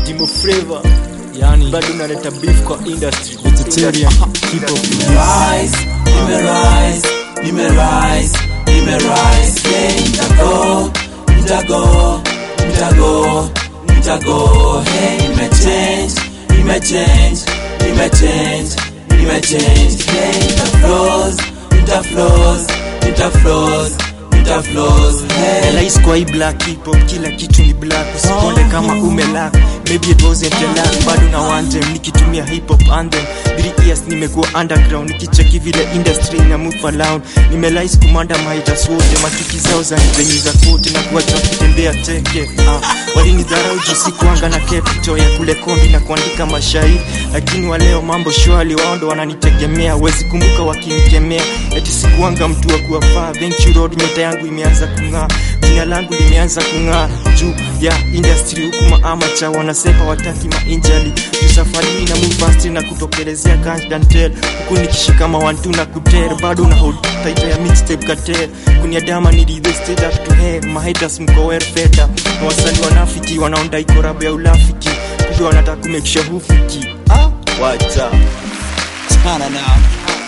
Dimo Flavor yani bado unaleta beef kwa industry vegetarian hip hop rise, nimerise, nimerise, nimerise, yeah, nitago, nitago, nitago, nitago, hey, nimechange, nimechange, nimechange, nimechange, hey, nitaflows, nitaflows, nitaflows, nitaflows, hey. Rais kwa hii black hip hop kila kitu ni black usikonde kama umelak maybe it wasn't a luck bado na one time nikitumia hip hop anthem 3 years nimekuwa underground nikicheki vile industry ina move around nimelais kumanda mahitas wote makiki zao za zenye za kote na kuwacha wakitembea teke ah, walinidharau juu sikuanga na capital ya kule kombi na kuandika mashairi lakini waleo mambo shwali wao ndo wananitegemea wezi kumbuka wakinikemea eti sikuanga mtu wa kuwafaa Venture Road nyota yangu imeanza kung'aa jina langu limeanza kung'aa juu ya industry huku maamacha wanasepa wataki mainjali juu safari hii na move fast na kutokelezea cash dantel huku nikishika mawantu na kuter bado na hold title ya mixtape kater kuniadama nili the state up to hair mahaters mko well feta na wasanii wanafiki wanaonda ikorabu ya ulafiki kumbe wanataka kumake sure hufiki ah wacha Chana now.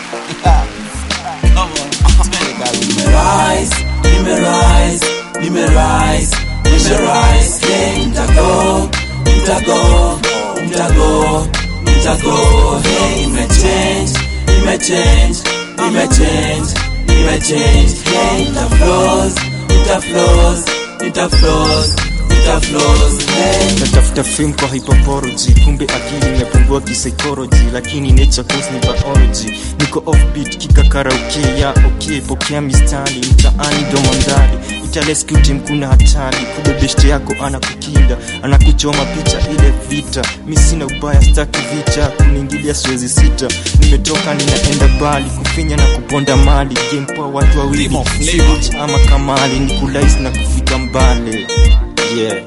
Come on. Nimerise, nimerise, nimerise, nimerise, yeah, nitago, nitago, nitago, nitago, hey, nimechange, nimechange, nimechange, nimechange, hey, nitaflows, nitaflows, nitaflows, nitaflows, hey. natafuta film kwa hypopology kumbe akili imepungua kisaikolojy lakini nature course ni biology niko offbeat kikakaraoke ya okay pokea mistari mtaani domandari italeskuti mkuna hatari kumbe beshte yako anakukinda anakuchoma picha ile vita mi sina ubaya staki vita kuniingilia siwezi sita nimetoka ninaenda bali kufinya na kuponda mali gamepoa watu wawili Sivich ama kamali ni kulais na kufika mbali yeah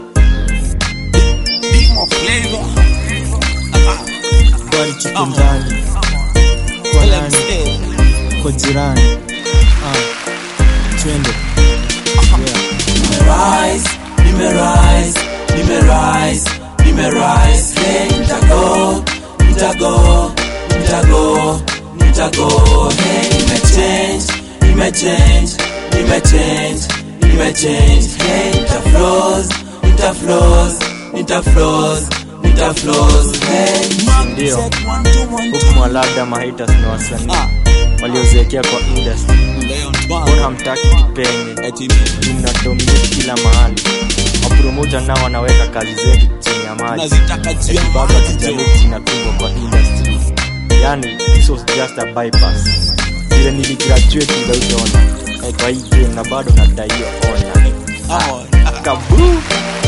More flavor. bali tuko ndani kwa Let me nani stay. kwa jirani ah twende yeah. Nimerise, nimerise, nimerise, nimerise, hey, nitago, nitago, nitago, nitago, hey, nimechange, nimechange, nimechange, nimechange, hey, nitaflows, nitaflows, nitaflows, nitaflows, hey. ndio huku mwalada mahitas na wasanii waliozeekea kwa industry mbona hamtaki kipenye mnadominate kila mahali mapromota nao wanaweka kazi zetu chini ya maji Eti baba kijaleti inapigwa kwa industry yani this was just a bypass vile niligraduate without honor Eh, kwa hii game na bado nadaiwa ona kabu